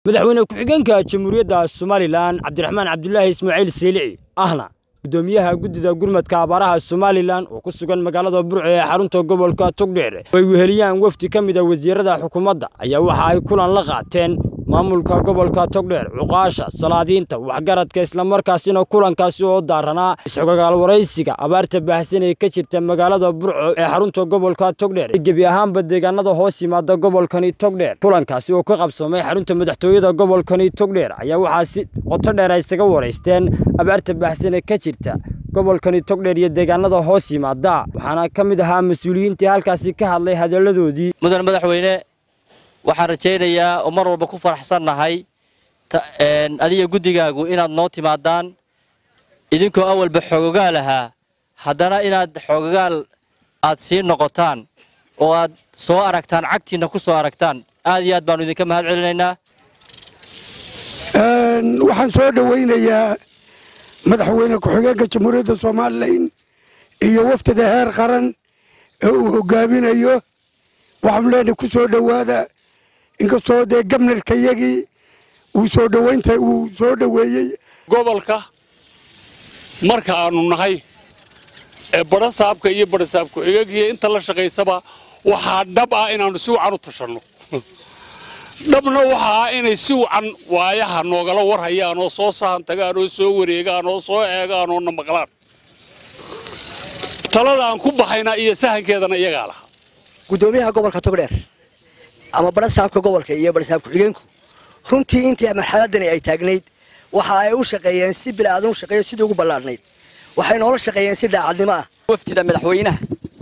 madaxweyne ku-xigeenka jamhuuriyadda somalilan cabdiraxmaan cabdulaahi ismaaciil siilici ahna gudoomiyaha guddida gurmadka abaaraha somalilan oo ku sugan magaalada burco ee xarunta gobolka togdheer ay weheliyaan wafdi ka mid a wasiirada xukuumadda ayaa waxa ay kulan la qaateen maamulka gobolka togdheer cuqaasha salaadiinta waxgaradka islamarkaasina kulankaasi oo daaranaa isxogagaal waraysiga abaarta baahsan ee ka jirta magaalada burco ee xarunta gobolka togdheer gebi ahaanba deegaanada hoos yimaada gobolkani togdheer kulankaasi oo ka qabsoomay xarunta madaxtooyada gobolkani togdheer ayaa waxaa si qoto dheer ay isaga waraysteen abaarta baahsan ee ka jirta gobolkani togdheer iyo deegaanada hoos yimaada waxaana ka mid ahaa mas-uuliyiintii halkaasi ka hadlay hadalladoodii mudan madaxweyne waxaan rajaynayaa oo mar walba ku faraxsannahay adiga guddigaagu inaad noo timaadaan idinkoo awalba xoogogaal ahaa haddana inaad xoogogaal aad sii noqotaan oo aad soo aragtaan cagtiinna ku soo aragtaan aad iyo aad baannu idinka mahad celinaynaa waxaan soo dhowaynayaa madaxweyne ku-xigeenka jamhuuriyadda somalilan iyo wafdida heer qaran ee uu hogaaminayo waxaanu leenahay ku soo dhowaada inkastoo dee gabnarkayagii uu soo dhowaynta uu soo dhoweeyey gobolka marka aanu nahay ee badha saabka iyo badha saabku egagiyo inta la shaqaysaba waxaa dhab ah inaannu si wacan u tashanno dhabna waxa ah inay si wacan waayaha noogala warhayaan oo soo sahan tagaan oo soo wareegaan oo soo eegaan oo na maqlaan talada aan ku baxayna iyo sahankeedana iyagaa lahaa gudoomiyaha gobolka togdheer ama badha saabka gobolka iyo badha saab ku-xigeenku runtii intii marxaladani ay taagnayd waxa ay u shaqeeyeen si bilaadan u shaqeeyo sidii ugu ballaadhnayd waxay noola shaqeeyeen si daacadnimo ah wafdida madaxweynaha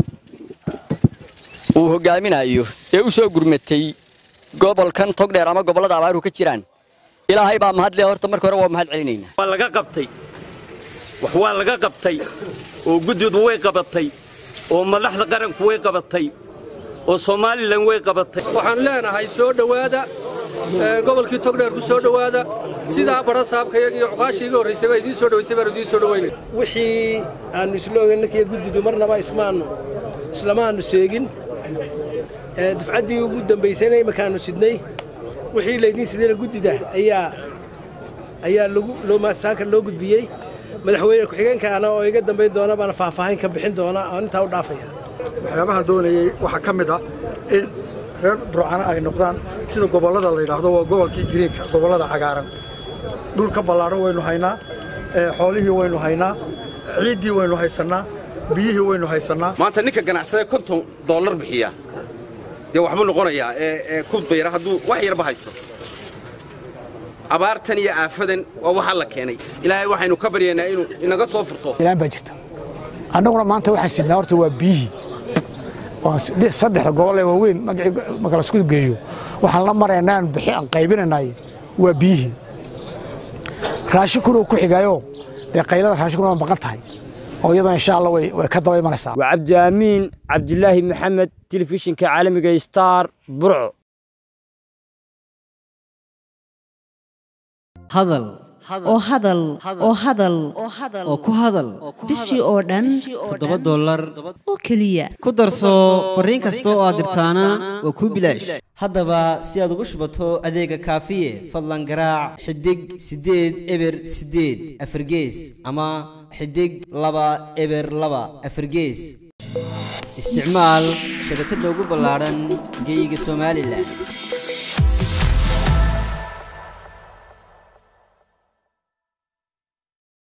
uu hogaaminayo ee u soo gurmatay gobolkan togdheer ama gobollada abaaruhu ka jiraan ilaahay baa mahadle horta marka hore waa mahad celinaynaa waa laga qabtay wax waa laga qabtay oo guddidu way qabatay oo madaxda qaranku way qabatay oo somalilan way qabatay waxaan leenahay soo dhowaada gobolkii togdheer ku soo dhowaada sidaa badha saabkayaga iyo cuqaashii iga horraysay baa idiin soo dhowaysay baan idiin soo dhowaynay wixii aannu isla ogeynnakiyo guddidu marnaba ismaannu islamaannu seegin dufcaddii ugu dambaysayna imakaannu sidnay wixii laydiin sidayna guddida ayaa ayaa saaka loo gudbiyey madaxweyne ku-xigeenkaana oo iga dambayn doona baana faahfaahin ka bixin doona oo intaa u dhaafaya waxyaabahaan doonayey waxaa ka mid ah in reer burcana ay noqdaan sida gobollada la yidhaahdo waa gobolkii giriinka gobollada cagaaran dhulka ballaadhan waynu haynaa xoolihii waynu haynaa ciiddii waynu haysannaa biyihii waynu haysannaa maanta ninka ganacsade konton dollar bixiya dee waxbuu noqonayaa ee ku bayra hadduu wax yarba haysto abaartan iyo aafadan waa waxaa la keenay ilaahay waxaynu ka baryaynaa inuu inaga soo furto ilaan baa jirta annaguna maanta waxaan sidnaa horta waa biyihii saddexda gobol ee waaweyn marka laisku geeyo waxaan la maraynaan bixi aan qaybinanay waa biyihii raashinkuna uu ku xigaayo dee qaylada raashinkuna waa maqan tahay oo iyadoo insha allah way ka daba imanaysaa waa cabdiaamiin cabdilaahi maxamed telefishinka caalamiga star burco hadal oo hadal oo hadal oo ku hadal bishii oo dhan toddoba dollar oo keliya ku darso fariin kasta oo aad dirtaana waa kuu bilaash haddaba si aad ugu shubato adeega kaafiye fadlan garaac xidig siddeed eber siddeed afargees ama xidig laba eber laba afargees isticmaal shabakadda ugu ballaadhan geyga somalilan